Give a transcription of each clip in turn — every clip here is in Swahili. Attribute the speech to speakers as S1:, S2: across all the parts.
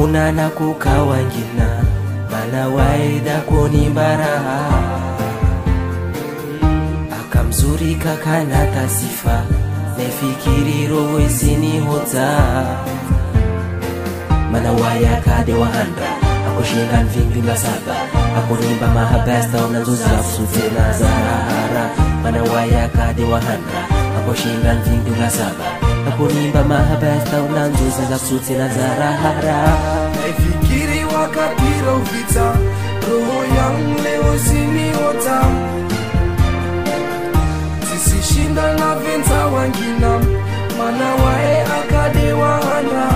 S1: kunana kukawangina mana waida kunimbaraha akamzuri kakanata sifa nefikiriro wesinihodza mana wayakade wahanda akushinda mvinginga saba akunimba mahabasta unanzozafsutena zarahara mana wayakade wahanda akushinda mvinginga saba akunimba mahabasta unanzozazafsutena zarahara
S2: naifikiri wakati rovita roho yangu leo siniota zisishinda na venza wangina mana wae akade wahana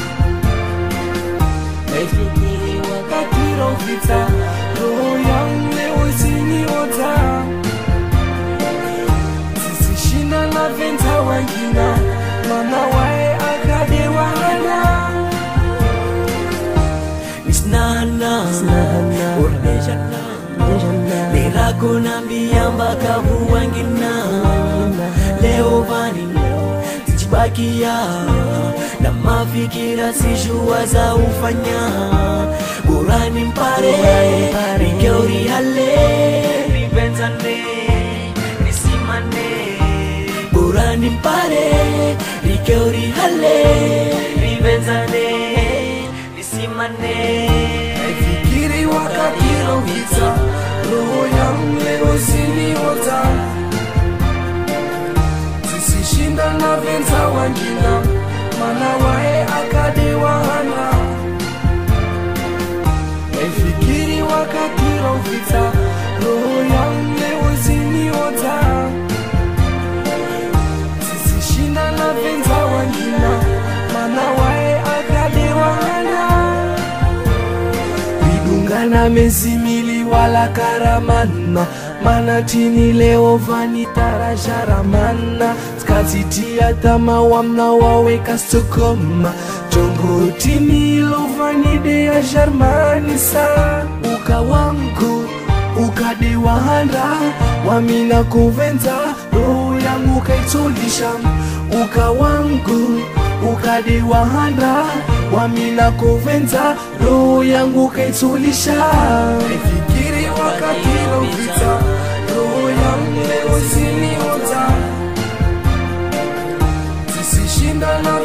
S2: naifikiri wakati rovita roho yangu leo siniota zisishinda na venza wangina mana wae akade wahana
S3: Isnana Urdejana Lirago nambia mpaka huwangina Leo vani Tijibakia Na mafikira sijua za ufanya Burani mpare Rigeuri hale Rivenzane Nisimane Burani mpare Rigeuri hale Rivenzane Nisimane
S2: Fikiri wakati rovita roho yangu leo siniota zisishinda na venza wangina mana wae akade wahana Fikiri wakati rovita roho yangu leo siniota zisishinda na venza wangina mana wae akade wahana vidungana mezimili wala karamana mana tini leo vanitarajaramana skazitia tama wamna waweka stokoma jongo tini lovanidea jarmanisa uka wangu ukade wahanda wamina kuvenza roho yangu kaitulisha uka wangu ukade wahanda wamina kuvenza roho yangu kaitulisha fikiri wakati lovita roho yangu leo siniota zisishinda na